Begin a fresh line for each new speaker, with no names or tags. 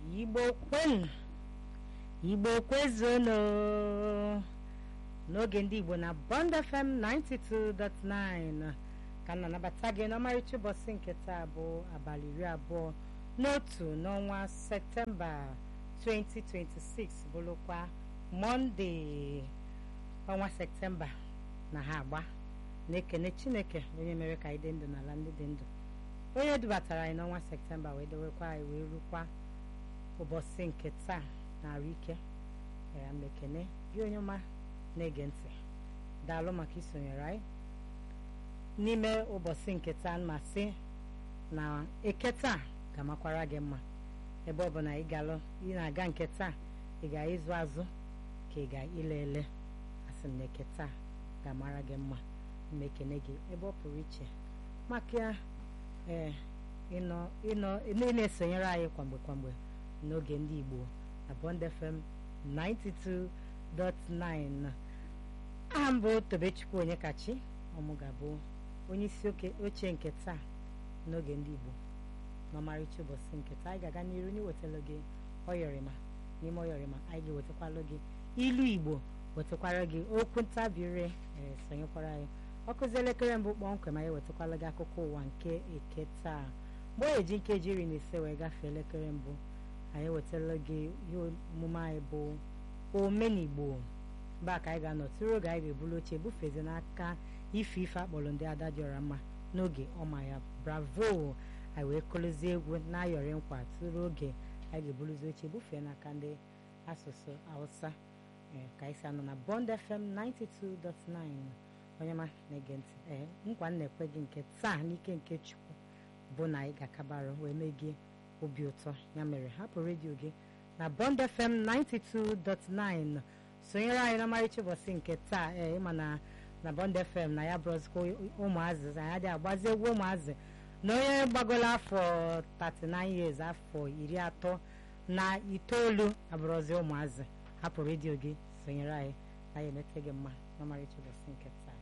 igbo kwenu igbo kwezonu n'oge ndị igbo na bond fm 92.9 ka m na-anabata gị n'ọmarịcha ụbọchị nke taa bụ abalị iri abụọ n'otu n'ọnwa septemba 2026 bụrụkwa mọnde ọnwa septemba na ha agba na-ekene chineke onye mere ka anyị dị ndụ n'ala ndị dị ndụ onye dubatara anyị n'ọnwa septemba wee dewekwa anyị wee rukwa ụbọchị nke taa na-arụ ike ya mekene gị onye ọma na-ege ntị daalụ maka isonyere anyị n'ime ụbọchị nke taa ma sị na eke taa ga-amakwara gị mma ebe ọ bụ na ị galụ ị na-aga nke taa ị ga ịzụ azụ ka ị ga ile ele asị m na eke taa ga-amara gị mma mmekene gị ebe ọ pụrụ iche maka ee ịnọ ịnọ ị na-esonyere anyị kwamgbe kwamgbe n'oge ndị Igbo na Bond FM 92.9 aha mbụ Tobechukwu Onyekachi ọmụ ga-abụ onye isi oche nke taa n'oge ndị Igbo n'ọmarịcha ụbọchị nke taa anyị ga-aga n'iru n'iwetara gị ọyọrịma n'ime ọyọrịma anyị ga-ewetakwala gị ilu Igbo wetakwara gị okwu ntabire ee sonyekwara anyị ọkụzi elekere mbụ kpọmkwem anyị wetakwala gị akụkọ ụwa nke eke taa mgbe o eji nkeji iri na ise wee gafee elekere mbụ anyị wetara gị ihe omume anyị bụ omenigbo mba ka anyị ga-anọ tụrụ oge anyị ga-ebulu oche bufezi n'aka ife ife akpọrọ ndị ada dịọra mma n'oge ọma ya bravo anyị wee kụrụzie egwu na-ayọrị nkwa tụrụ oge anyị ga-ebuluzi oche bufee n'aka ndị asụsụ hausa ka anyị si anọ na bond fm 92.9 onye ma na-ege ntị ee nkwa m na-ekwe gị nke taa n'ike nke chukwu bụ na anyị ga-akabarụ wee mee gị obi ụtọ ya mere hapụ redio gị na bond fm 92.9 sonyere anyị n'ọmarịcha ụbọchị nke taa ee ịma na na bond fm na ya bụrụzikwa ụmụazị anyị adịghị agbazi egwu ụmụazị na onye gbagolo afọ 39 years afọ iri atọ na itoolu abụrụzi ụmụazị hapụ redio gị sonyere anyị anyị emete gị mma n'ọmarịcha ụbọchị nke taa